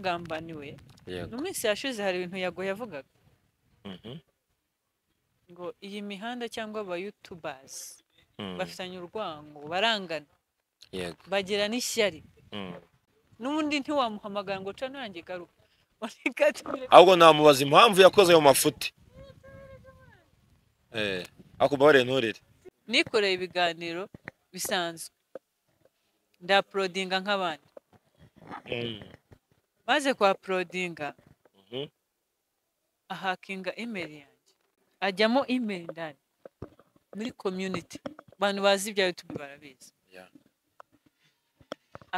naragambaniwe mu yego minsi yashize hari ibintu yago yavugaga Mhm, ngo iyi mihanda cyangwa abayutubazi mhm, bafitanye urwango barangana yego bagira n'ishyari mhm. n'ubundi ntiwamuhamagara ngo cano yanjye garuka Wanikatumire- ahubwo namubaza impamvu yakoze ayo mafuti eh ako mbabare nturire nikoreye ibiganiro bisanzwe ndaporodinga nk'abandi maze kwa porodinga Mhm. ahakinga email yanjye ajyamo email ndani muri community abantu bazi ibya youtube barabizi Yeah.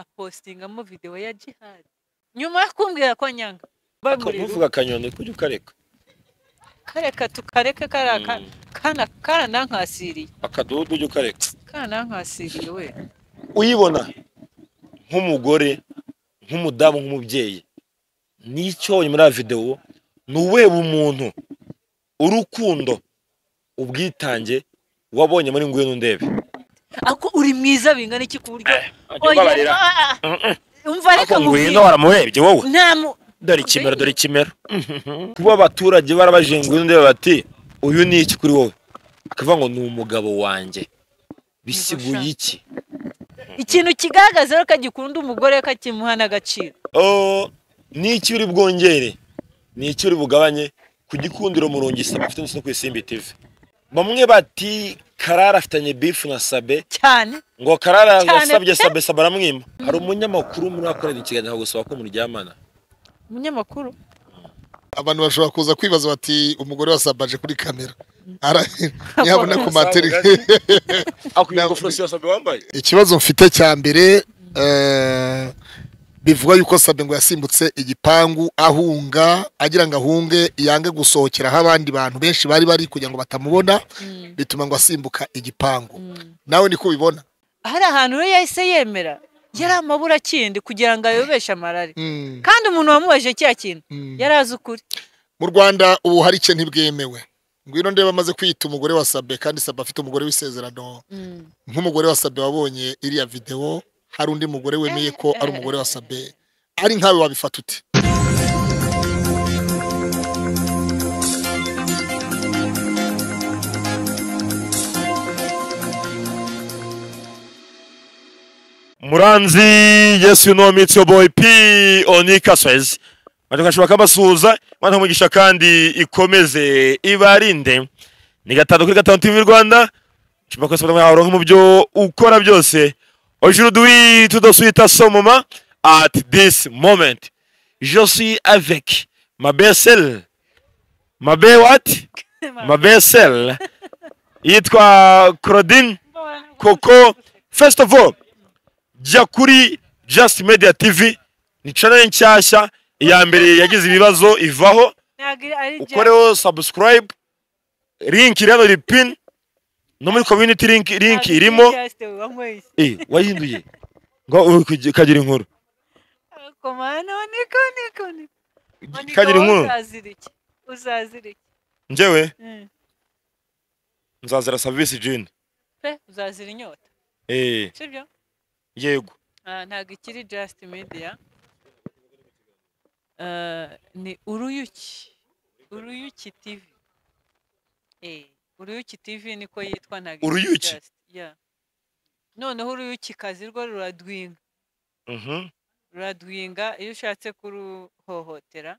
apostingamo video ya jihadi nyuma yo kumbwira ko nyanga Ako ntuvuga akanyoni kujya ukareka kareka tukareke kariya ka- Mm. kana karanankasiriye akadudu ujya ukareka karanankasiriye we uyibona nk'umugore nk'umudamu nk'umubyeyi n'icyo wabonye muri ya videwo ni uwuhe umuntu urukundo ubwitange wabonye muri ngwino ndebe ako uri mwiza bingana iki ku buryo Oya, ubabarira. ah, ah, umva reka ako ngwino nkubwire waramurebye wowe nta mu dore ikimero dore ikimero kuba abaturage barabajiye ngwino ndebe bati uyu ni iki kuri wowe akavuga ngo ni umugabo wanjye bisiguye iki ikintu kigaragaza rero ko agikunda umugore we ko akimuha n'agaciro Oh, ni iki uri bwongere ni iki uri bugabanye ku gikundiro murungisa bafite ndetse no ku isimbi TV bamwe bati karara afitanye bifu na sabe cyane ngo karara Cyane yasabye pe. sabe sabe aramwima hari umunyamakuru muri akorera ikiganiro gusaba ko muryamana umunyamakuru abantu bashobora kuza kwibaza bati umugore wasabaje kuri kamera Ara- ntiyabona ku materi akwiye ingofero si sabe wambaye ikibazo mfite cya mbere eh, bivugwa yuko sabe ngo yasimbutse igipangu ahunga agira ngo ahunge yange gusohokera aho abandi bantu benshi bari bari kugira ngo batamubona bituma ngo asimbuka igipangu nawe niko ubibona hari ahantu rero yahise yemera yari amabura akindi kugira ngo ayobeshe amarari Mm, kandi umuntu wamubaje cya kintu mm. yari azi ukuri mu rwanda ubu hari icyo ntibwemewe ngwino ndeba amaze kwiyita umugore wa sabe kandi sabe afite umugore w'isezerano nk'umugore wa sabe wabonye iriya videwo hari undi mugore wemeye ko ari umugore wa sabe ari nkawe wabifata ute muranzi yes you know me it's your boy p onika swez batakashobora kabasuhuza mana umugisha kandi ikomeze ibarinde ni gatanu kuri gatanu tv rwanda nshobora kwesa bamwe aho mu byo ukora byose ojuru duwi tudasubita somoma at this moment je suis avec ma besel ma be what ma besel yitwa claudine koko first of all jya kuri just media tv ni channel nshyashya iya mbere yagize ibibazo ivaho ntabwo ari ari ukoreho subscribe link iri hano iri pin no muri community link, link irimo eh wayihinduye ngo uri kugi- kagira inkuru komana niko niko niko kagira inkuru uzazira iki uzazira iki njyewe Mm. nzazira service jean pe uzazira inyota eh sibyo yego Ah, ntabwo ikiri just media Ah, ni uruyuki uruyuki tv Eh, uruyuki tv niko yitwa ntabwo ikiri Uruyuki? Just, yeah. noneho uruyuki kazi rwo ruradwinga mhm ruradwinga iyo ushatse kuruhohotera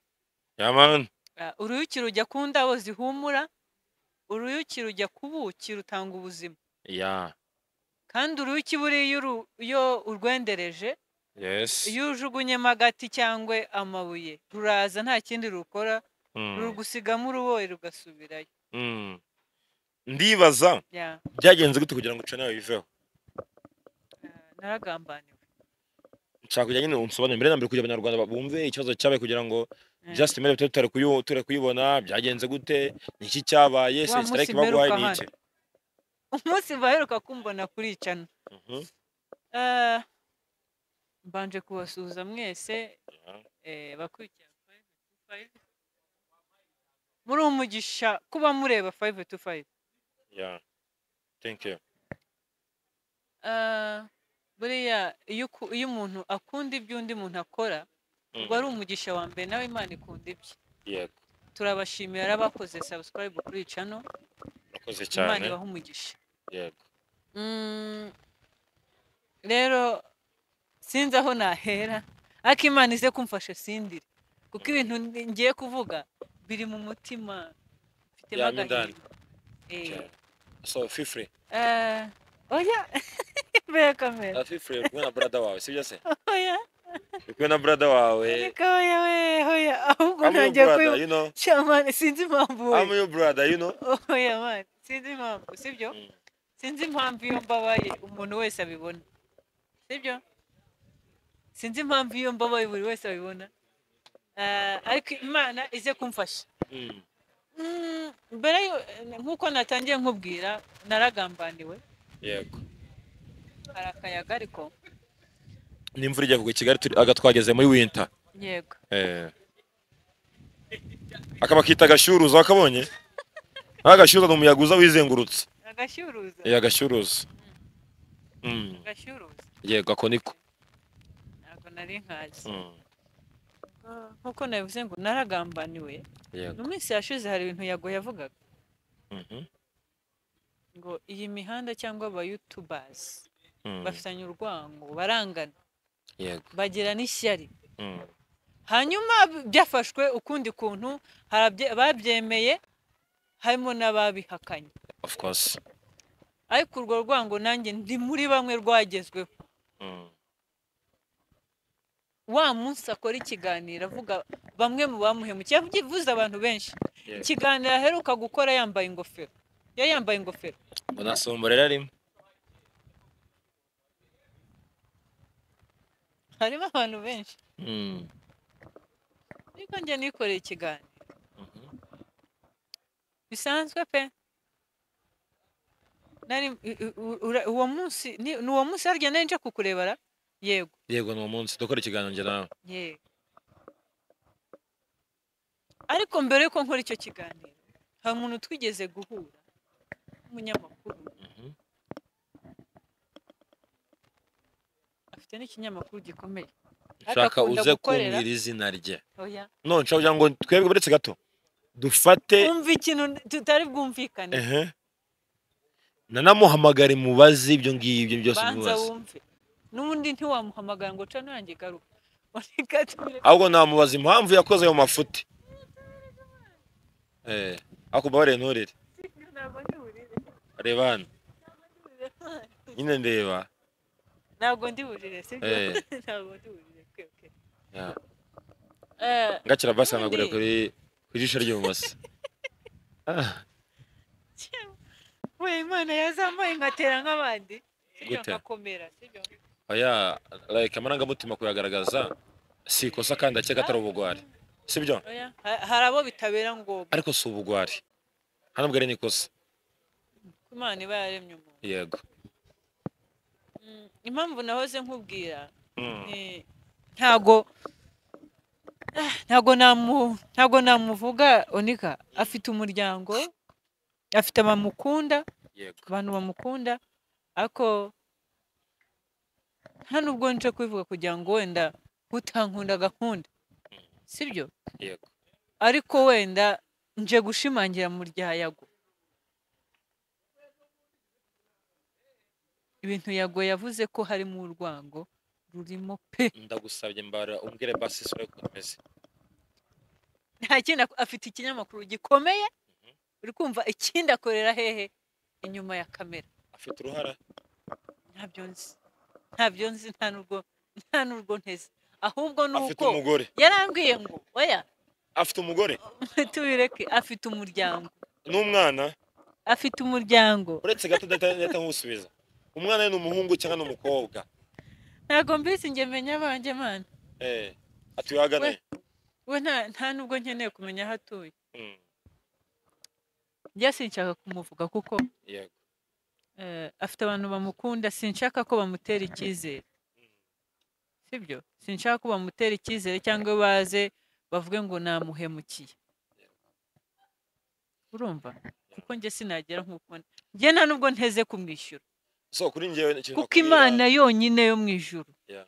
yeah man Ah, uruyuki rujya ku ndabo zihumura uruyuki rujya ku buki rutanga ubuzima yeah kandi uruyuki buriya iyo uru- iyo urwendereje yes iyo ujugunyemo agati cyangwa amabuye ruraza nta kindi rukora mm. rugusigamo uruboye rugasubirayo Mm. ndibaza Ya, byagenze gute kugira ngo channel iveho eh, naragambaniwe nshaka kugira nyine unsobanurire mbere na mbere kugira abanyarwanda bumve ikibazo cyabaye kugira ngo Eh, just mere tutari tutari kuyu- tutari kuyibona byagenze gute ni iki cyabaye Wa se strike munsi baguhaye mperuka ni iki umunsi baheruka kumbona kuri cano Mhm. Eh, mbanje kubasuhuza mwese Yeah. eh, bakurikira Five to Five. muri umugisha kuba mureba fayive tu fayive yeah thank you buriya iyo uku- iyo umuntu akunda ibyo undi muntu akora ubwo ari umugisha wa mbere nawe imana ikunda ibye yego turabashimira abakoze subscribe kuri iyi channel murakoze imana cyane ibaha umugisha yego Mm, rero sinzi aho nahera ariko imana ize kumfasha sindire kuko ibintu ndi- ngiye kuvuga biri mu mutima mfitemo Yama indani. agahinda Eh, Cyane. so fifure eh, oya mbere kamera fifure uri kumwe na brada wawe sibyo se oya uri kumwe na brada wawe reka oya we oya ahubwo I'm your ntangiye brother kuyu you know shamani sinzi impamvu we. I'm your brother you know oya mani sinzi impamvu sibyo Mm. sinzi impamvu iyo mbabaye umuntu wese abibona sibyo sinzi impamvu iyo mbabaye buri wese abibona Eh, ariko imana ize kumfasha Mm. Mm, mbere yo- nk'uko natangiye nkubwira naragambaniwe yego hari akayaga ariko n'imvura ijya kugwa i kigali turi- aga twageze muri winter yego Eh. akaba akita agashyuruza wakabonye nta gashyuruza ni umuyaga uza wizengurutse agashyuruza Eh, agashyuruza Mm. agashyuruza yego ako niko ntabwo nari nkazi Mm. Ah, nk'uko nabivuze ngo naragambaniwe yego mu minsi yashize hari ibintu yago yavugaga Mhm. ngo iyi mihanda cyangwa abayutubazi Mm. bafitanye urwango barangana yego bagira n'ishyari Mm. hanyuma byafashwe ukundi kuntu harabye- babyemeye harimo n'ababihakanye of course ariko urwo rwango nanjye ndi muri bamwe rwagezweho Mm. wa munsi akora ikiganiro avuga bamwe mu bamuhemukiye yavuze abantu benshi Yego. ikiganiro aheruka gukora yambaye ingofero yari yambaye ingofero mbona sombora rero arimo harimo abantu benshi Mm. ariko njye nikoreye ikiganiro Mhm. bisanzwe pe nari u- u- ura- uwo munsi ni ni uwo munsi harya nari nje kukurebera yego yego ni umunsi dukora ikiganiro njye nawe yego ariko mbere yuko nkora icyo kiganiro hari umuntu twigeze guhura n'umunyamakuru Mhm. afite n'ikinyamakuru gikomeye nshaka agakunda uze gukorera. kumbwira izina rye oya none nshaka kugira ngo twebwe uretse gato dufate umva ikintu tutari bwumvikane ehe nanamuhamagare mubaze ibyo ngibyo byose banza mubaze wumve n'ubundi ntiwamuhamagara ngo cano yanjye garuka Ureka tubireke. ahubwo namubaza impamvu yakoze ayo mafuti eh ako mbabare nturire Ntabwo ndi burire. reba hano nyine ndeba ntabwo ndi burire sibyo Eh. ntabwo ndi burire twebwe Ya. Eh, ngakira basanagure Ntundi. kuri ku jisho ry'ibumoso Ah, we imana yazamuye nkatera nk'abandi sibyo Gute? nkakomera sibyo oya like amarangamutima kuyagaragaza si ikosa kandi akeka atari ubugwari sibyo oya ha- hari abo bitabera ngombwa ariko si ubugwari hano bwari ni ikosa imana iba yaremye umuntu yego Mm, impamvu nahoze nkubwira Mm. ni- ntago Ah, ntago namu ntago namuvuga onika afite umuryango afite abamukunda yego abantu bamukunda ariko nta nubwo nje kubivuga kugira ngo wenda utankunda gahunda sibyo yego ariko wenda nje gushimangira mu rya yago ibintu yago yavuze ko harimo urwango rurimo pe ndagusabye mbara umbwire basi isura yuko umeze nta kindi ako- afite ikinyamakuru gikomeye uri kumva ikindi akorera hehe inyuma ya kamera afite uruhara ntabyo nzi ntabyo nzi nta n'urwo nta n'urwo nteze ahubwo ni afite uko umugore yarambwiye ngo oya afite umugore tubireke afite umuryango n'umwana afite umuryango uretse gato udahita nkusubiza umwana we ni umuhungu cyangwa ni umukobwa ntabwo mbese njye menya abanjye mana eh atuye ahagana he? we nta nta n'ubwo nkeneye kumenya aho atuye Mm, njya sinshaka kumuvuga kuko yego eh, afite abantu bamukunda sinshaka ko bamutera icyizere sibyo sinshaka ko bamutera icyizere cyangwa baze bavuge ngo namuhemukiye urumva kuko njye sinagera nk'uko njye nta n'ubwo nteze kumwishyura so kuri njyewe ikintu kuko nakubwira- imana yonyine yo mu ijuru Yeah.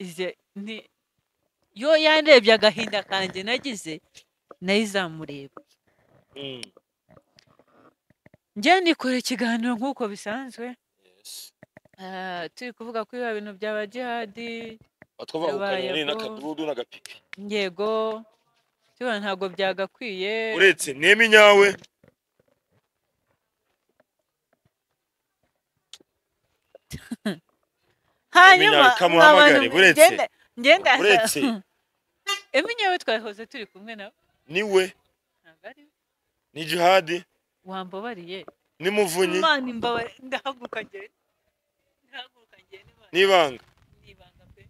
ize nti yo yanrebye agahinda kanjye nagize nayo izamureba Mm. njye nikora ikiganiro nk'uko bisanzwe ah, turi kuvuga kuri biba bintu bya ba jihadi batwavuga ku Yabaye kanyoni ko- n'akadurudu n'agapipi yego tubona ntabwo byagakwiye uretse nemi nyawe hanyuma Iminyawe kamuhamagare, nk'abantu buretse. ngenda ngenda Buretse. eminyawe twahoze turi kumwe nawe niwe ntabwo ari we. ni jihadi wambabariye ni muvunyi imana imbabare ndahaguruka ngende ndahaguruka ngende Imana. n'ibanga ni ibanga pe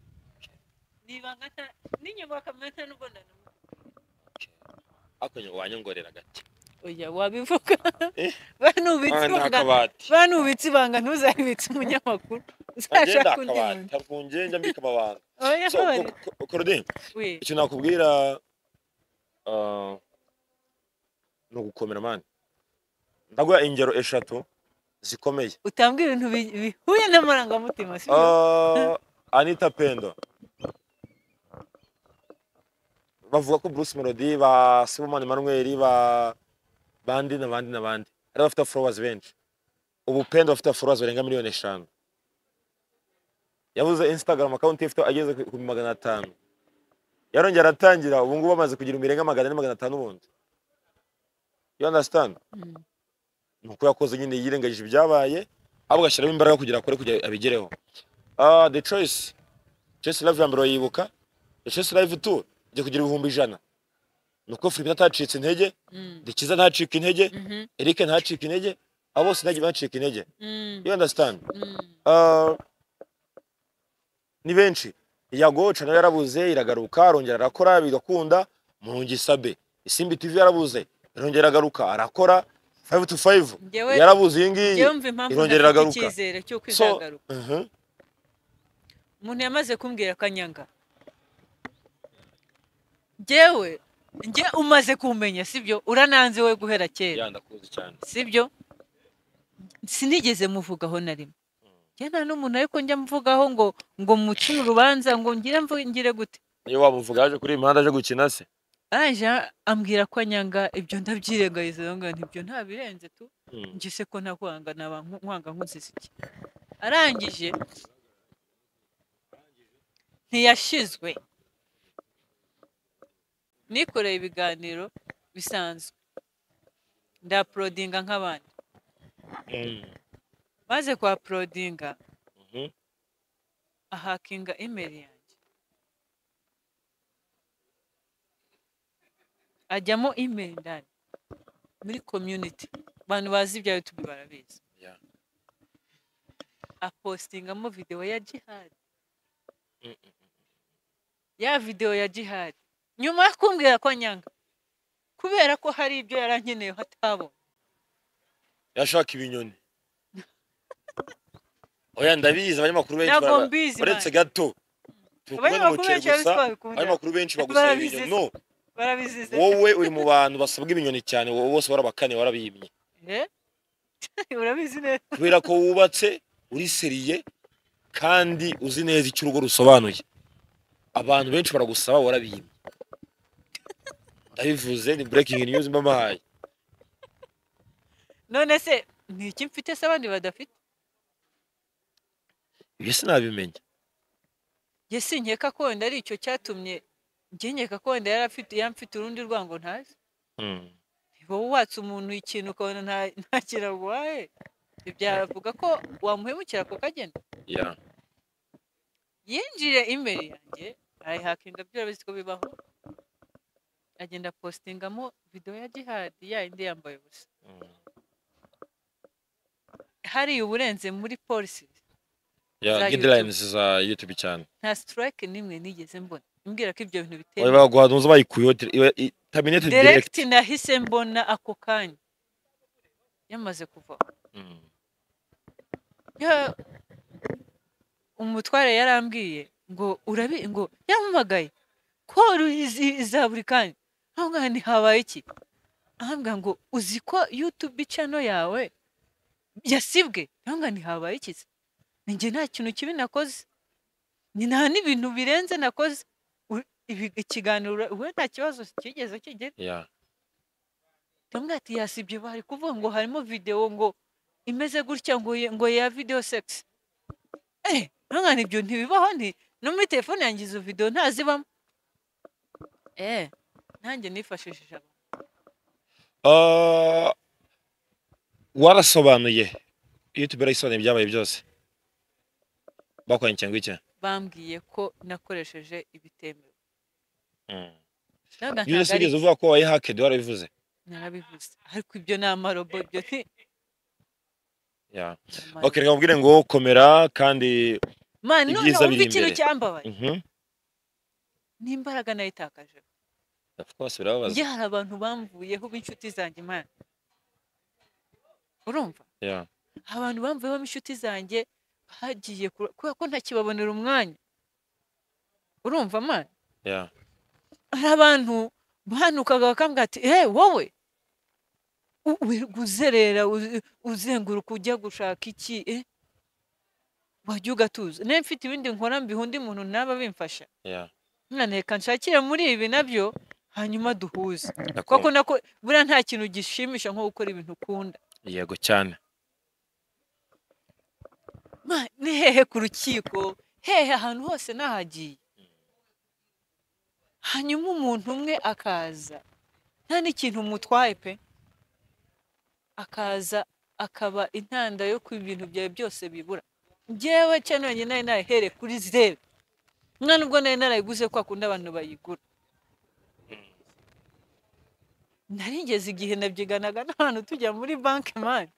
ni ibanga nta- n'inyuma bakamenya nta n'ubonano akanya wanyongorera gake oya wabivuga Eh. banubitse Ah, ni ibanga akabati banubitse ibanga ntuzabibitse umunyamakuru agenda uzashaka undi akabati muntu harwunge njya mbika amabanga oya So, babare ko- ko- Claudine we icyo nakubwira ah, ni ugukomera mani ndaguha ingero eshatu zikomeye utambwe ibintu bi- bihuye n'amarangamutima si byo? Ah, anita pendo bavuga ko bruce melody ba simon manuel ba bandi n'abandi n'abandi hari abafite followers benshi ubu pendo bafite followers barenga miliyoni eshanu yabuze instagram account ifite ageze ku ku magana atanu yarongera aratangira ubu ngubu amaze kugira ibirenga magana ane magana atanu ubundi you understand Mm. ni uko yakoze nyine yirengagije ibyabaye ahubwo agashyiramo imbaraga kugira akore kugira abigereho Ah, the choice choice live ya mbere wayibuka the choice live tu igiye kugira ibihumbi ijana ni uko philippe atacitse intege Mm. dekiza ntacika intege Mhm. eric ntacika intege abo bose ntagiye bacika intege Mm. you understand Mm. Ah, ni benshi yagoca nayo yarabuze iragaruka arongera arakora bigakunda murungisabe isimbi tv yarabuze irongera agaruka arakora 5 to 5 Njyewe- yarabuze iyi ngiyi Njyewe mva impamvu irongera ntafite iragaruka. icyizere cy'uko So, izagaruka Mhm. umuntu yamaze kumbwira akanyanga njyewe njye umaze kumenya sibyo urananze we guhera kera Ya, ndakuzi cyane sibyo sinigeze muvugaho na rimwe njye nta n'umuntu ariko njya mvugaho ngo ngo muce urubanza ngo ngire mvu- ngire gute iyo wamuvuga yaje kuri iyi mihanda aje gukina se araje ambwira ko anyanga ibyo ndabyirengagiza ngo ntibyo ntabirenze tu njye se ko ntakwanga naba nku- nkwanga nkuzize iki arangije ntiyashizwe nikoreye ibiganiro bisanzwe ndaporodinga nk'abandi maze kwa porodinga Mhm. ahakinga imeri yanjye ajyamo imeri ndani muri community abantu bazi ibya youtube barabizi Yeah. apostingamo videwo ya jihad ya videwo ya jihad nyuma yo kumbwira ko nyanga kubera ko hari ibyo yarankeneye hatabona yashaka ibinyoni oya ndabizi abanyamakuru benshi ntabwo bara- mbizi uretse Imana. gato turi kumwe abanyamakuru n'umuceri benshi gusa babizi babikunda abanyamakuru benshi bagusaba Barabizi ibinyoni se. no barabizize wowe uri mu bantu basabwa ibinyoni cyane wowe bose warabakane warabimye Eh? urabizi neza kubera ko wubatse uri seriye kandi uzi neza icyo urugo rusobanuye abantu benshi baragusaba warabimye ndabivuze ni breaking news mba mbahaye none se ni iki mfite se abandi badafite ibyo sinabimenya njye sinkeka ko wenda ari icyo cyatumye njye nkeka ko wenda yari afite yamfite urundi rwango ntazi wowe watse umuntu ikintu ukabona nta- nta kintu aguhaye byavuga ko wamuhemukira ako kagenda yeah. yinjire imeri yanjye arayihakinga byo urabizi ko bibaho agenda postingamo videwo ya jihadi yayindi yambaye ubusa Mm. hariya uburenze muri polisi Yeah, za guidelines za YouTube cyane. nta sitirayike n'imwe nigeze mbona imbwira ko ibyo bintu Oya bitemewe baguha ntuzi bayikuyeho dire- iba- i- terminated direct. direkiti nahise mbona ako kanya yamaze kuva Mm. Ya- umutware yarambwiye ngo urabi ngo yampamagaye ko ruzi- iza buri kanya aho ngaho habaye iki ahambwa ngo uzi ko yutube channel yawe yasibwe aho ngaho habaye iki se? Ni njye nta kintu kibi nakoze nta n'ibintu birenze nakoze U- ibi- ikiganiro we nta kibazo kigeze kigira Yeah. tumwe ati yasibye bari kuvuga ngo harimo videwo ngo imeze gutya ngo ye- ngo ya video sex eh nkangana ibyo ntibibaho ni no muri telefone yanjye izo videwo ntazibamo eh nanjye nifashishije aba- Ah, warasobanuye youtube irayisobanuye ibyabaye byose bakwanyikiye ngo iki bambwiye ko nakoresheje ibitemewe Mm. nabaga ntabwo iyo ari usigeze uvuga ko wayihakedi warabivuze narabivuze ariko ibyo ni amarobo ibyo ni Yeah. amaro- ok reka mubwire ngo komera kandi Mani, ibyiza noneho biri wumva ikintu imbere. cyambabaye Mhm. n'imbaraga nayitakaje of course birababaza njye hari abantu bamvuyeho b'inshuti zanjye imana urumva Yeah. hari abantu bamvuyeho b'inshuti zanjye hagiye kura- kubera ko ntakibabonera umwanya urumva mana Yeah. hari abantu bahanukaga bakambwira ati hey wowe u- wi- guzerera uzi- uzenguruka ujya gushaka iki eh? wajya ugatuza niba mfite ibindi nkora mbiha undi muntu naba bimfasha Yeah. mwana reka nshakire muri ibi nabyo hanyuma duhuze Ndakumva. kuko nako buriya nta kintu gishimisha nko gukora ibintu ukunda yego cyane Ma, ni hehe ku rukiko hehe ahantu hose nahagiye hanyuma umuntu umwe akaza nta n'ikintu mutwaye pe akaza akaba intanda yo ku ibintu byawe byose bibura njyewe cyane wenyine nari narahereye kuri zeru mwana ubwo nari narayiguze kwa kundi abantu bayigura narigeze igihe nabyiganaga n'abantu tujya muri banki mani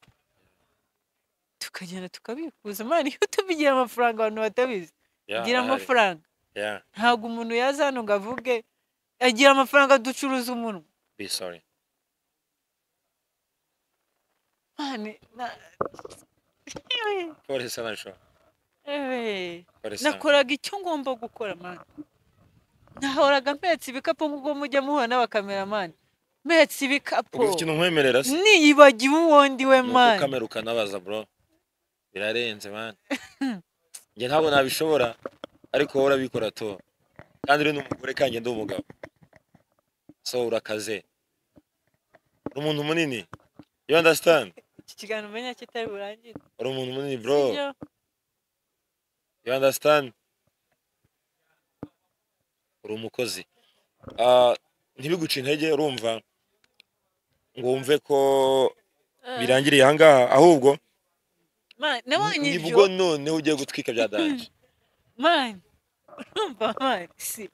tukagenda tukabikuza mani iyo tubigiye amafaranga abantu batabizi Yeah, gira ahari. amafaranga Yeah. ntabwo umuntu yaza hano ngo avuge agira amafaranga ducuruza umunwa Be sorry. mani na- Kore sana sho. Ewe. Kore sana. nakoraga icyo ngomba gukora mani nahoraga mpetse ibikapu nk'ubwo mujya muhura n'abakameramani mpetse ibikapu Ubwo ikintu nkwemerera se. niyibagiwe uwo ndiwe Nuko mani kamera ukanabaza bro. Birarenze man. Njye ntabwo nabishobora ariko wowe urabikora to. Kandi uri n'umugore kanjye ndi umugabo. So urakaze. Uri umuntu munini. You understand? iki kiganiro umenya kitari burangire Uri umuntu munini bro. sibyo? You understand? Uri umukozi. Ah, ntibiguce intege urumva ngo wumve ko Eh, birangiriye ahangaha ahubwo mani nabonye ni- ibyo nibwo noneho ugiye gutwika bya danje mani urumva mani si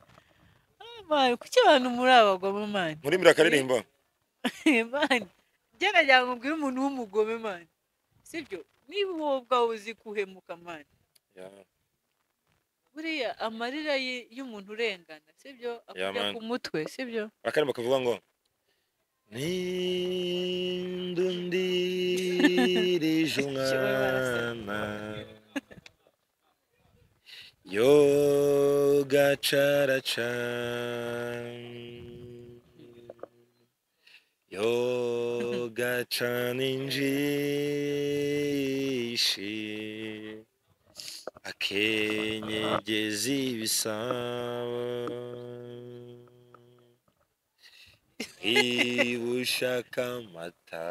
Ah, mani kuki abantu muri abagome mani muri mbere akaririmbo mani gerageza ngo ubwire umuntu w'umugome mani sibyo niba wowe ubwawe uzi kuhemuka mani buriya amarira ye- y'umuntu urengana sibyo akujya man. ku mutwe sibyo akaririmbo kavuga ngo nindundirije umwana yo gacaraca yo gacana injishi akenyegeza ibisabo niba ushaka amata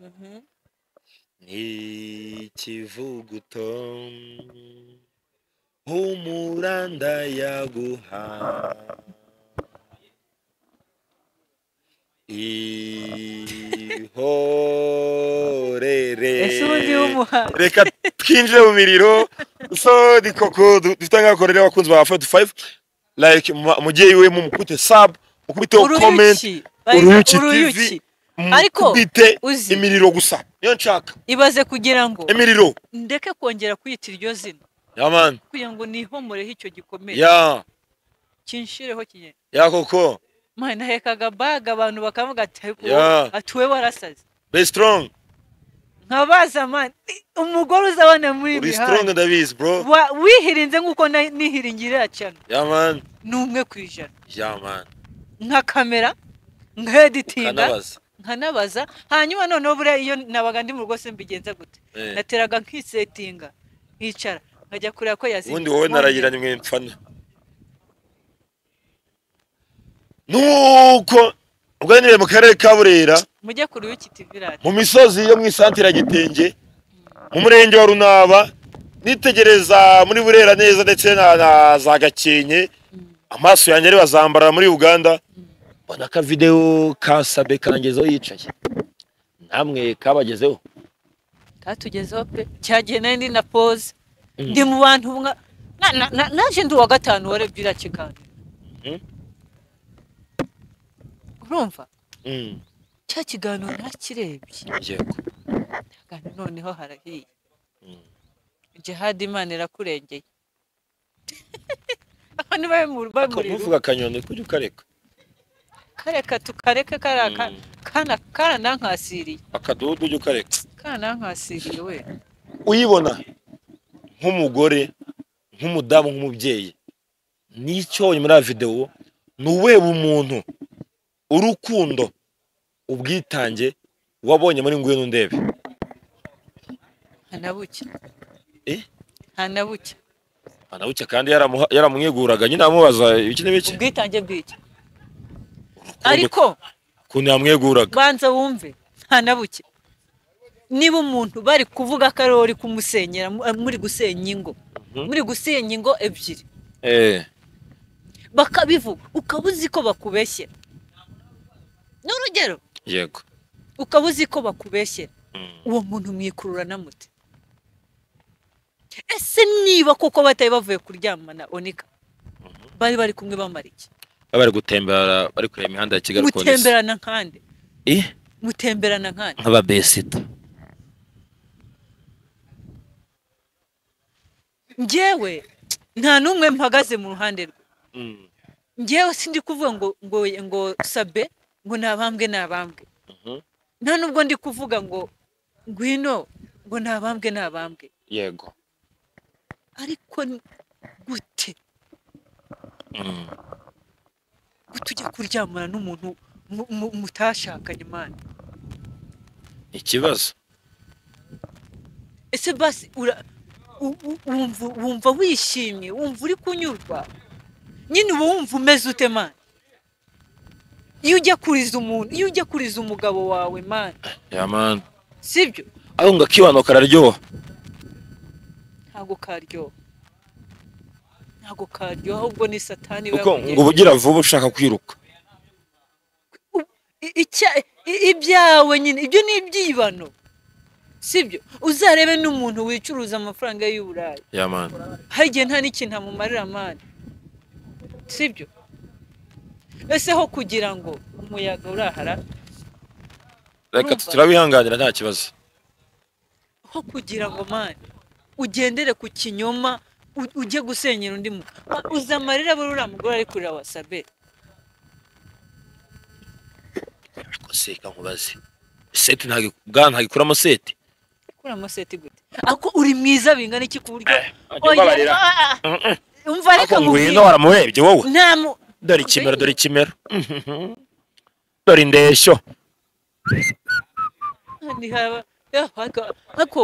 Mhm. ntikivuguto umuranda yaguha ihorere ese ubundi w'umuhanga reka twinjire mu miriro so ni koko du- dufite nk'akorera abakunzi ba forty five like mu- mugiye iwe mumukute sub ukubiteho comment uruyuki bayita uruyuki TV. uruyuki Ariko, mukubite uzi imiriro gusa niyo nshaka ibaze kugira ngo imiriro ndeke kongera kwita iryo zina ya man kugira ngo nihomoreho icyo gikomeye ya kinshireho kinyene ya koko mwana nahekaga baga abantu bakavuga ati ariko Ya. wowe- ati wowe warasaze be strong nkabaza mani umugore uzi abana muri ibi uri strong ndabizi bro Wa- wihirinze nk'uko na- nihiringira cyane ya man ni umwe ku ijana ya man nka kamera nkaheditinga kanabaza nkanabaza hanyuma noneho buriya iyo nabaga ndi mu rugo se mbigenza gute Eh. nateraga nkisetinga nkicara nkajya kureba ko yazimye ubundi wowe narayiranye mwe mfana nuko ubwo niwe mu karere ka burera mujye ku ruyuki tivi radiyo mu misozi yo mu isantire ya gitenge mu murenge wa runaba nitegereza muri burera neza ndetse na, na za gakenke amaso yanjye ari bazambara muri uganda mbona ka videwo kasabe karangezeho yicaye namwe kabagezeho katugezeho pe cyagiye nari ndi na pose ndi mu bantu mwa na- na- na- naje ndi uwa gatanu warebye iriya kiganiro Mm. urumva Mm, cya kiganiro nakirebye yego kandi noneho harahiye Mm. jihadi imana irakurengeye aho ni bari mu bamuriro ntuvuga akanyoni kujya ukareka kareka tukareke kariya ka- Mm. kana karanankasiriye akadodo ujya ukareka karanankasiriye we uyibona nk'umugore nk'umudamu nk'umubyeyi n'icyo wabonye muri ya videwo ni uwuhe umuntu urukundo ubwitange wabonye muri ngwino ndebe hanabuke Eh? hanabuke anabuke kandi yaramuha- yaramweguraga nyine amubaza ibiki n'ibiki ubwitange bw'iki ariko ukuntu yamweguraga banza wumve hanabuke niba umuntu bari kuvuga ko ariwe uri kumusenyera mu- eh, muri gusenya ingo Mhm. muri gusenya ingo ebyiri eh bakabivuga ukaba uzi ko bakubeshyera ni urugero yego ukaba uzi ko bakubeshyera Mm. uwo muntu mwikurura n'amute ese niba koko batari bavuye kuryamana onika bari bari kumwe bamara iki baba bari gutembera bari kureba imihanda ya kigali ukuntu isa. mutemberana nkande Eh, mutemberana nkande nk'ababesita njyewe nta n'umwe mpagaze mu ruhande rwe Mm, njyewe sindi kuvuga ngo ngo ngo sabe ngo nabambwe nabambwe mhm, nta nubwo ndi kuvuga ngo ngwino ngo nabambwe nabambwe yego ariko ni gute Mm, gute ujya kuryamana n'umuntu mu- mu- mutashakanye imana ikibazo ese basi ura- u- u- wumva wumva wishimye wumva uri kunyurwa nyine uba wumva umeze ute mani iyo ujya kuriza umuntu iyo ujya kuriza umugabo wawe mani yamani sibyo ariko ngo akibano kararyoha ntago karyoha ntago karyoha ahubwo ni satani iba kuko yakugejeje. ngo ubugira vuba ushaka kwiruka I- icya- i- ibyawe nyine ibyo ni ibyibano sibyo uzarebe n'umuntu wicuruza amafaranga y'uburayi yamani hari igihe nta n'ikintu amumarira amani sibyo ese ho kugira ngo umuyaga urahara reka Urumva? turabihanganira nta kibazo ho kugira ngo mani ugendere ku kinyoma u- ujye gusenyera undi mu uzi amarira buri uriya mugore ari kurira wasabe ariko se reka nkubaze seti ntabwo bwana ntabwo ikuramo seti kuri amaseti gute ako uri mwiza bingana iki ku buryo ajya Oya, ubabarira. ah, ah, ah. Mm, mm. umva reka ariko ngwino nkubwire. waramurebye wowe nta mu dore ikimero dore ikimero Mhm. dore indeshyo Kandi haba ya, haka- hako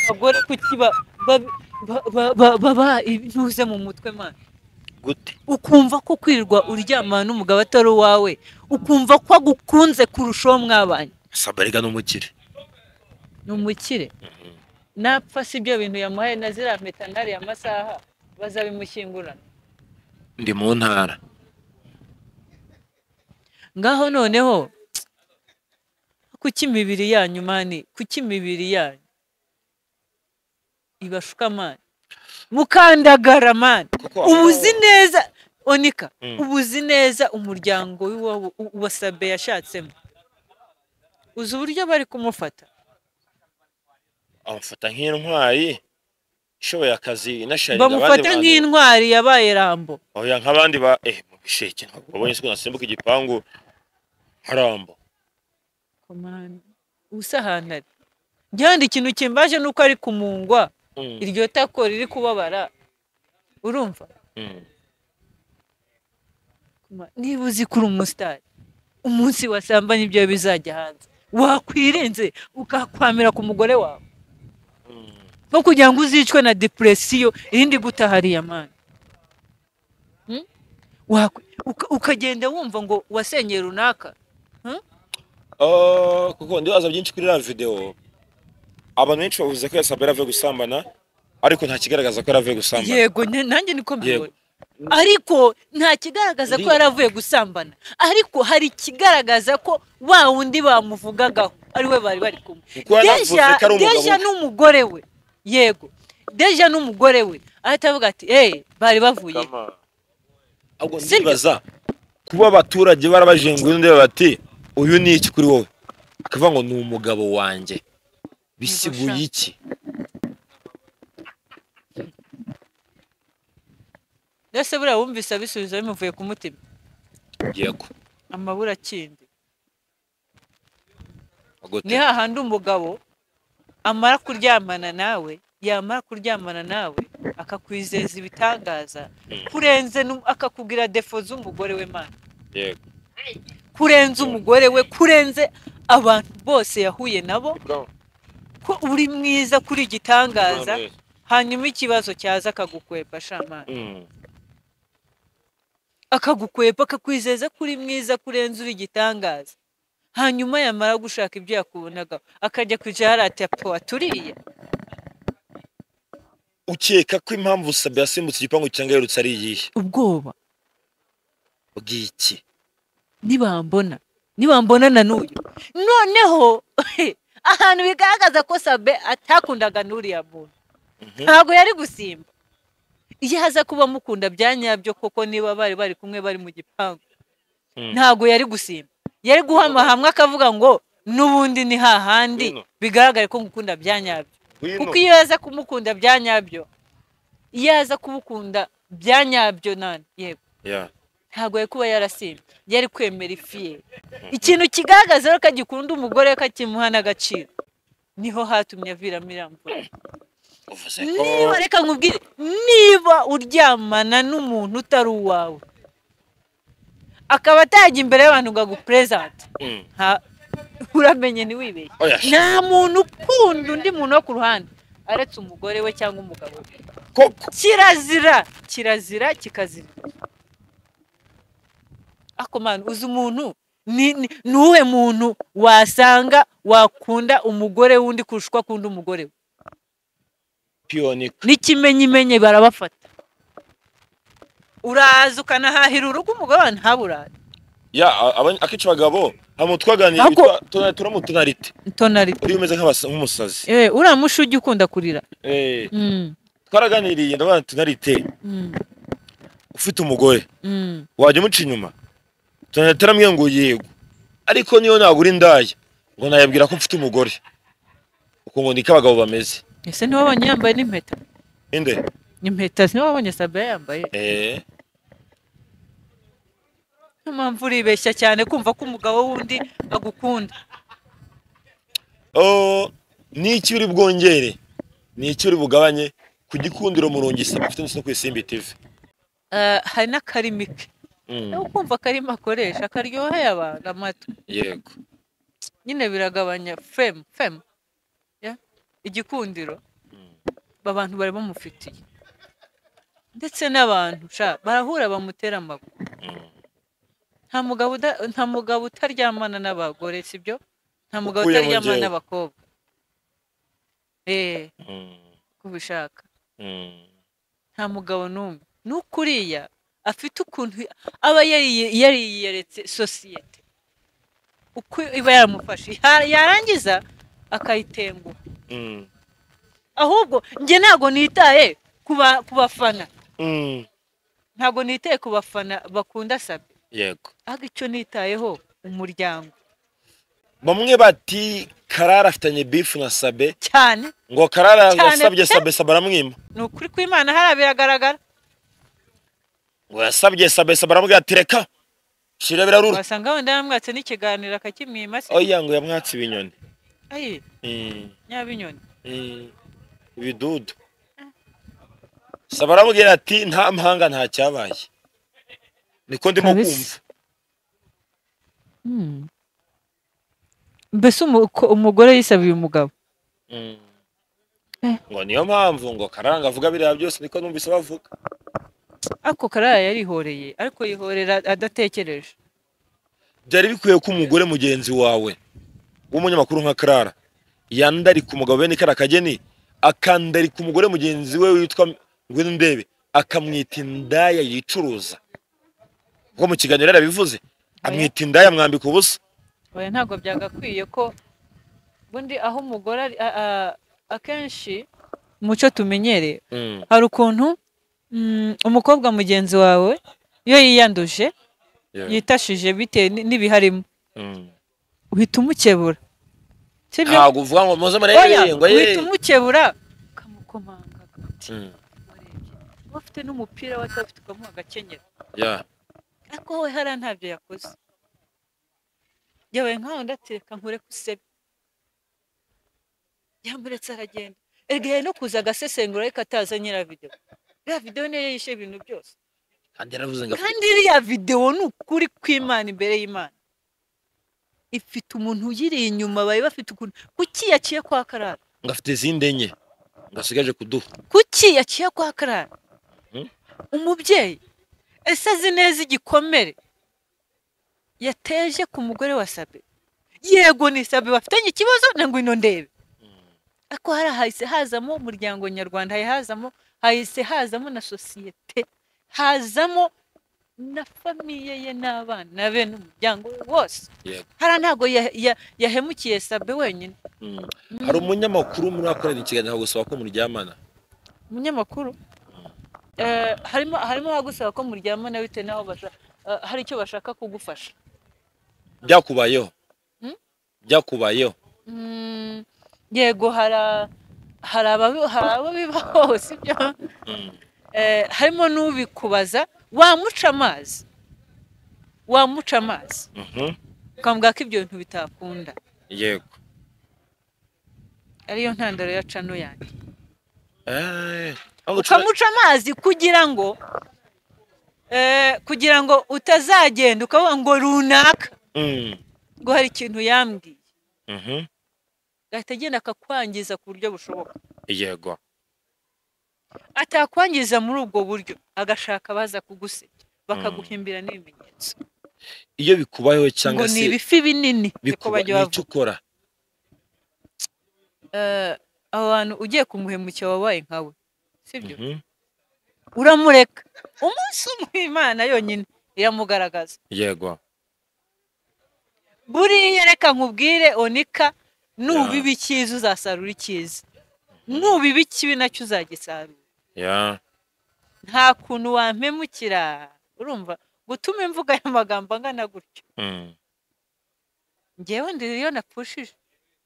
abagore kuki ba- ba- ba- ba- ba- baba intuze mu mutwe man gute ukumva ko kwirirwa uryamana n'umugabo atari uwawe ukumva ko agukunze kurusha uwo mwabanye sabarega n'umukire ni umukire napfa si ibyo bintu yamuhaye na ziriya mpeta n'ariya masaha bazabimushyingurana ndi mu ntara ngaho noneho kuki imibiri yanyu mani kuki imibiri yanyu ibashuka mani mukandagara mani Kuko- uba uzi neza onika Mm. uba uzi neza umuryango w'iwabo- u- wa sabe yashatsemo uzi uburyo bari kumufata amufata nk'intwari ishoboye akazi inasharira abandi bamufata bantu. nk'intwari yabaye rambo oya nk'abandi ba eh mu bisheke ntabwo babonye se ko nasimbuka igipangu harambo komanda usa ahantu ari gihanda ikintu kimbaje ni uko ari kumungwa Mm, iryo tako riri kubabara urumva mm. Ma- niba uzi ko uri umusitari umunsi wasambanye ibyo bizajya hanze wakwirinze ukakwamira ku mugore wawe Mm. nko kugira ngo uzicwe na depresiyo irindi guta hariya mani Hmm? Wakwe- uka- ukagenda wumva ngo wasengeye runaka Ah, kuko ndibaza byinshi kuri iriya videwo abantu benshi bavuze ko yasabwe yaravuye gusambana ariko nta kigaragaza ko yaravuye gusambana yego nge- nanjye niko mbibona Yego. ariko nta kigaragaza ko Ndi- yaravuye gusambana ariko hari ikigaragaza ko wa wundi bamuvugagaho ari we bari bari kumwe Kuko yaravuze Deja- ko ari umugabo deja we. n'umugore we yego deja n'umugore we ahita avuga ati eee bari bavuye ahubwo Sibyo. ndibaza kuba abaturage barabajenguye undi bati uyu ni iki kuri wowe akavuga ngo ni umugabo wanjye bisiguye iki mbese buriya wumvise abisubizo bimuvuye ku mutima yego amabura akindi agote ni hahandi umugabo amara kuryamana nawe yamara kuryamana nawe akakwizeza ibitangaza kurenze nu- akakubwira defo z'umugore we mana yego kurenza umugore we kurenze abantu bose yahuye nabo ko uri mwiza kuri igitangaza hanyuma ikibazo cyaza akagukwepa shamana Mm. akagukwepa akakwizeza ko uri mwiza kurenza uri igitangaza hanyuma yamara gushaka ibyo yakubonaga akajya ku jarate aturiye ukeka ko impamvu sabe yasimbutse igipangu cyangwa yerutse ari iyihe ubwoba bw'iki nibambona nibambona na n'uyu noneho ahantu bigaragaza ko sabe atakundaga n'uriya muntu Mhm. ntabwo yari gusimba iyo aza kuba amukunda bya nyabyo koko niba bari bari kumwe bari mu gipangu Mm. ntabwo yari gusimba yari guhama hamwe akavuga ngo n'ubundi ni hahandi Ngwino. bigaragare ko ngukunda bya nyabyo kuko iyo yaza kumukunda bya nyabyo iyo yaza kumukunda bya nyabyo nani yego Yeah. ntabwo yari kuba yarasimbye yari kwemera ifiye ikintu kigaragaza rero ko agikunda umugore we ko akimuha n'agaciro niho hatumye aviramo iriya mvura uvuze ko niba reka nkubwire niba uryamana n'umuntu utari uwawe akaba atajya imbere y'abantu ngo agupurezante Mm. nta- uramenye ntiwibeshye Oya. nta muntu ukunda undi muntu wo ku ruhande aretse umugore we cyangwa umugabo we koko kirazira kirazira kikazira ako manu uzi umuntu ni ni- ni uwuhe muntu wasanga wakunda umugore w'undi kurusha uko akunda umugore we piyoni n'ikimenyimenyi barabafata uraza ukanahahira urugo umugore wawe ntaburaze ya a- aba- akenshi abagabo hano twaganiriye Ahubwo- bitwa- tuna- turamo tunarite tonarite uriya umeze nk'abasa- nk'umusazi eh uriya mushi ujya ukunda kurira Eh, Mm, twaraganiriye ndavuga tunarite mm, ufite umugore mm. wajya umuca inyuma tunarite aramubwira ngo yego ariko niyo ntabwo uri indaya ngo nayabwira ko mfite umugore uko ngo niko abagabo bameze ese ntiwabonye yambaye n'impeta inde impeta ntiwabonye sabe yambaye Eh, niyo mpamvu uribeshya cyane kumva ko umugabo w'undi agukunda oh, ni iki uri bwongere ni iki uri bugabanye ku gikundiro murungisa ufite ndetse no ku isimbi tv Eh, hari n'akarimi ke Mm, niba ukumva akarimi akoresha karyoheye abantu amatwi yego nyine biragabanya femu femu ya? igikundiro abantu bari bamufitiye ndetse n'abantu sha barahura bamutera amaguru nta mugabo uda- nta mugabo utaryamana n'abagore sibyo nta mugabo Ukuyemo utaryamana njyewe. n'abakobwa eee Mm, kubishaka mm. nta mugabo n'umwe nuko uriya afite ukuntu aba yariye- yariyeretse sosiyete uko iba yaramufashe Ya- yarangiza akayitenguha Mm. ahubwo njye ntabwo nitaye ku ba- ku bafana Mm. ntabwo nitaye ku bafana bakunda sabe yego ahubwo icyo nitayeho umuryango bamwe bati karara afitanye bifu na sabe cyane ngo karara Cyane yasabye pe. sabe sabe aramwima ni ukuri kw'imana hariya biragaragara ngo yasabye sabe sabe aramubwira ati reka shira birarura wasanga wenda yamwatse n'ikiganiro akakimwima se oya ngo yamwatse ibinyoni ayi Mm, nyabinyoni mm, ibidudu sabe aramubwira ati nta mpanga nta cyabaye niko ndimo Kabisa. kumva mbese umu- ko- umugore yisabiye umugabo Mm. ngo niyo mpamvu ngo karanga avuga biriya byose niko numvise bavuga ariko karara yarihoreye ariko yihorera adatekereje byari bikwiye ko umugore mugenzi wawe w'umunyamakuru nka karara yandarika umugabo bene karakageni akandarika umugore mugenzi we witwa ngwino ndebe akamwita indaya yicuruza ubwo mu kiganiro yarabivuze amwita indaya mwambika ubusa oya ntabwo byagakwiye ko ubundi aho umugore ari a- a- akenshi muco tumenyereye Mm. hari ukuntu mm, umukobwa mugenzi wawe iyo yiyanduje Yeah. yitashije bitewe ni- n'ibiharimo Mm. uhita umukebura sibyo ntabwo uvuga ngo muze oya murebe ngo ye uhita umukebura ukamukomanga agati Mm. uba afite n'umupira we ataba afite ukamuha agakenyero Yeah. ariko wowe hariya ntabyo yakoze yabaye nkaho ndatereka nkure kusebe yamuretse aragenda erega yari no kuza agasesengura ariko ataza nyira videwo iriya videwo niyo yishe ibintu byose kandi yaravuze ngo kandi iriya videwo ni ukuri kw'imana imbere y'imana ifite umuntu uyiri inyuma bari bafite ukuntu kuki yaciye kwa karara ngo afite izindi enye ngo asigaje kuduha kuki yaciye kwa karara Mhm. umubyeyi ese azi neza igikomere yateje ku mugore wa sabe yego ni sabe bafitanye ikibazo na ngwino ndebe ariko hari hahise hazamo umuryango nyarwanda hari hazamo hahise hazamo na sosiyete hazamo na famiye ye n'abana be n'umuryango we wose Yego. hariya ntabwo ya- ya- yahemukiye sabe wenyine Mm. hari umunyamakuru muri akorera ikiganiro agusaba ko muryamana umunyamakuru eh, harimo harimo abagusaba ko muryamana bitewe n'aho basha- eh, hari icyo bashaka kugufasha byakubayeho Mm? byakubayeho Mm, yego hari a- hari ababi- hari abo bibaho sibyo Mm. Eh, harimo n'ubikubaza wamuca amazi wamuca amazi Mhm. ukamubwira ko ibyo bintu bitakunda yego ariyo ntandaro ya cano yanjye Eh, aho gucura- ukamuca amazi kugira ngo eh, kugira ngo utazagenda ukavuga ngo runaka Mm. ngo hari ikintu yambwiye Mhm. gahita agenda akakwangiza ku buryo bushoboka yego atakwangiza muri ubwo buryo agashaka abaza kugusebya bakaguhimbira n'ibimenyetso iyo bikubayeho cyangwa ngo ni se ibifi binini niko bikuba bajya ni icyo bavuga ukora Eh, abo bantu ugiye kumuhemukira wabaye nkawe sibyo Mhm. uramureka umunsi umwe imana yonyine iramugaragaza yego buriya reka nkubwire onika nubiba Yeah. icyiza uzasarura icyiza nubiba ikibi nacyo uzagisarura ya nta kuntu wampemukira urumva gutuma imvuga y'amagambo angana gutyo Mm. ngewe ndiriyo napushije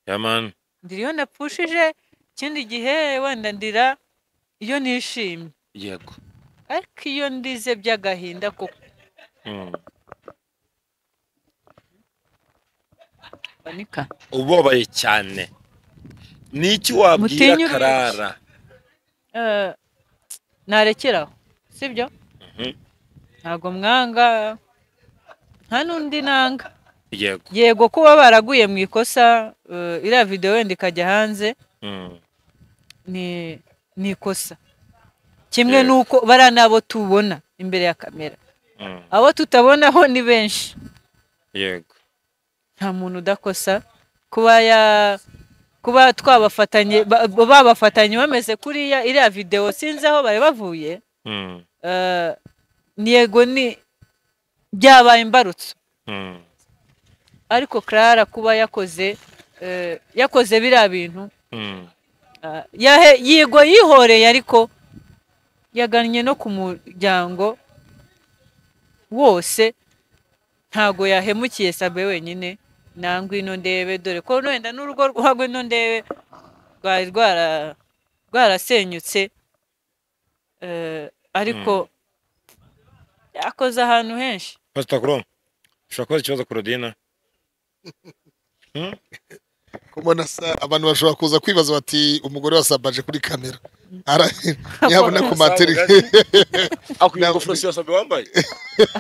ya man ndiriyo napushije ikindi gihe wenda ndira iyo nishimye yego ariko iyo ndize by'agahinda koko Mm. banika ubabaye cyane ni iki wabwira Mutinyure iki? karara Eh, narekeraho sibyo Mhm. ntabwo mwanga nta n'undi nanga yego yego kuba baraguye mu ikosa eh, iriya videwo wenda ikajya hanze Mm. ni ni ikosa kimwe Yego. n'uko bariya ni abo tubona imbere ya kamera Mm. abo tutabonaho ni benshi yego nta muntu udakosa kuba ya kuba twabafatanye ba- ba- babafatanye bameze kuriya iriya videwo sinzi aho bari bavuye Mm. eh, ni yego ni byabaye imbarutso Mm. ariko Clara kuba yakoze eh, yakoze biriya bintu Mm. Ah, yahe yigo yihoreye ariko yagannye no ku muryango wose ntago yahemukiye sabe wenyine na ngwino ndebe dore ko wenda n'urugo rwa ngwino ndebe rwari rwara rwarasenyutse Eh, ariko yakoze ahantu henshi Pastor Kuro, ushobora kubaza ikibazo Korodina? kubona sa abantu bashobora kuza kwibaza bati umugore wasabaje kuri kamera Ara- ntihabona ku materi akuye ingofero si yasabe wambaye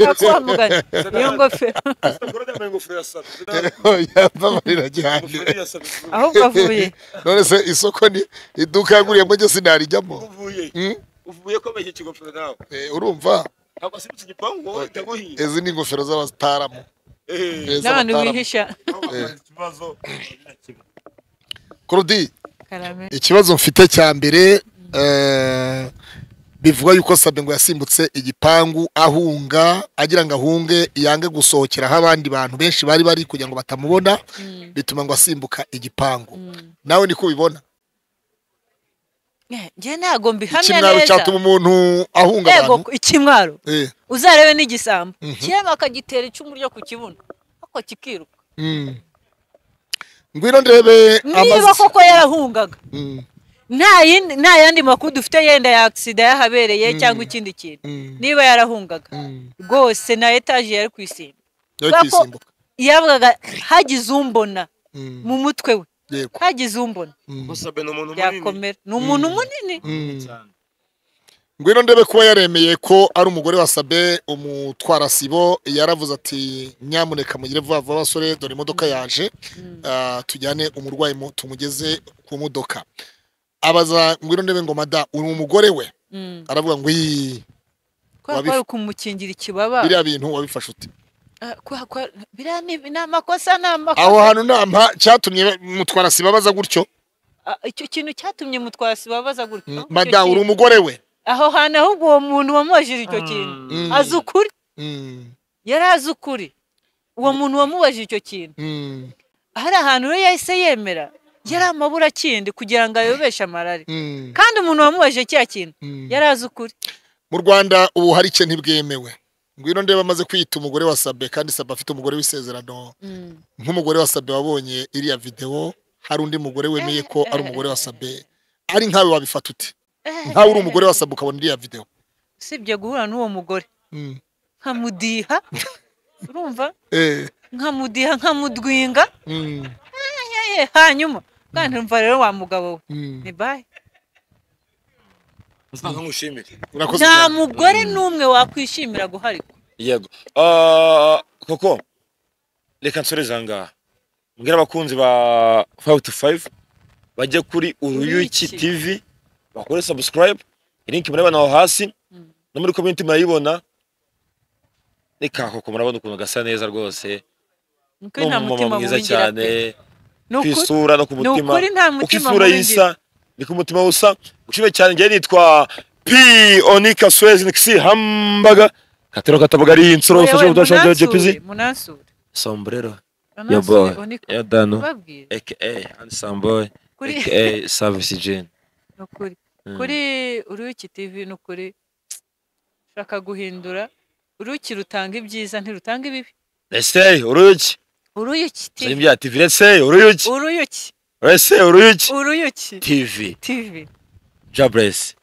akwamugana iyo ngofero Asabwe yambaye ingofero yasabe yababarira cyane ingofero yasabe ahubwo avuye none se isoko ni iduka yaguriyemo ryo sinarijyamo uvuye Hmm? uvuye ko ameye ikigofero nawe Eh, urumva ntabwo asimbutse igipangu wowe ndaguhiye izi ni ingofero z'abasitaramu eee Eh, n'abantu z'abataramu. bihisha ikibazo Claudie karame ikibazo mfite cya mbere eh, bivuga yuko Sabengo yasimbutse igipangu ahunga agira ngo ahunge yange gusohokera aho abandi bantu benshi bari bari kugira ngo batamubona Mm, bituma ngo asimbuka igipangu mm. nawe niko ubibona Eh, njye ntago mbihamya ikimwaro neza cyatuma umuntu ahunga ego abantu ikimwaro Eh, uzarebe n'igisambo Mhm. kirebe akagitera icumu ryo ku kibuno ako kikiruka mm. ngwino ndebe niba amazi koko yarahungaga Mm, nta yindi- nta yandi makuru dufite yenda ya agisida yahabereye cyangwa ikindi kintu mm, niba yarahungaga mm. rwose na etaje yari ku isimbi Yo Kubera ko- kwisimbuka. yavugaga hagize umbona Mm, mu mutwe we yego. hagize umbona Mm, musabe ni umuntu munini yakomera ni umuntu munini mm. cyane ngwino ndebe kuba yaremeye ko ari umugore wa sabe umutwarasibo yaravuze ati nyamuneka mugire vuba vuba basore dore imodoka yaje ah, tujyane umurwayi mu- tumugeze ku modoka abaza ngwino ndebe ngo mada uri umugore we Mm. aravuga ngo "Ii, kubera ko Wabif- ari kumukingira ikibaba biriya bintu wabifashe uti Ah, kubera ko biriya ni ni amakosa ni aho amakosa hantu nta mpa- cyatumye mutwarasibo abaza gutyo Ah, icyo kintu cyatumye mutwasi babaza gutya Mm, icyo mada uri kintu. umugore we aho hantu ahubwo uwo muntu wamubajije icyo kintu Mm, azi ukuri mm, yari azi ukuri uwo muntu wamubajije icyo kintu mm, hari ahantu rero yahise yemera yari amabura akindi kugira ngo ayobeshe amarari mm, kandi umuntu wamubajije cya kintu mm. yari azi ukuri mu rwanda ubu hari icyo ntibwemewe ngwino ndebe amaze kwiyita umugore wa sabe kandi sabe afite umugore w'isezerano nk'umugore wa sabe wabonye iriya videwo hari undi mugore wemeye ko ari umugore wa sabe ari nkawe wabifata uti nkawe uri umugore wa sabe ukabona iriya videwo usibye guhura n'uwo mugore Mm. nkamudiha urumva Eh, nkamudiha nkamudwinga mm, ye, hanyuma kandi urumva rero wa mugabo we mm. ni bayi usanga nkushimire urakoze nta cyane mugore n'umwe wakwishimira guharikwa yego Ah, koko reka nsoreze ahangaha mbwira abakunzi ba fawu tu fayive bajye kuri Uruyuki. uruyuki tivi bakore sabusikarayibu linki murabona aho hasi no muri komenti murayibona reka koko murabona ukuntu gasa neza rwose nuko ni nta mutima umumama mwiza muwingira cyane pe ni ku ukuri isura no ku ni mutima ukuri nta uko mutima isura muwingira yisa ni ku mutima usa ushimye cyane njyewe nitwa p onika swezi nikisi hambaga katero katabaga ari insoro fasha kudashanja jepizi munansure sombrero munansure boy. unika ya dano babwira aka handsome boy kuri aka service gen ni ukuri Mm. kuri uruyuki tv ni ukuri shaka guhindura uruyuki rutanga ibyiza ntirutanga ibibi let's say uruyuki uruyuki sari tv bya tv let's say uruyuki uruyuki let's say uruyuki uruyuki tv tv jobless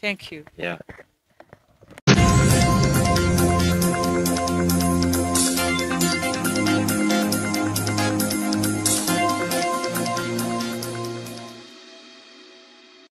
thank you yeah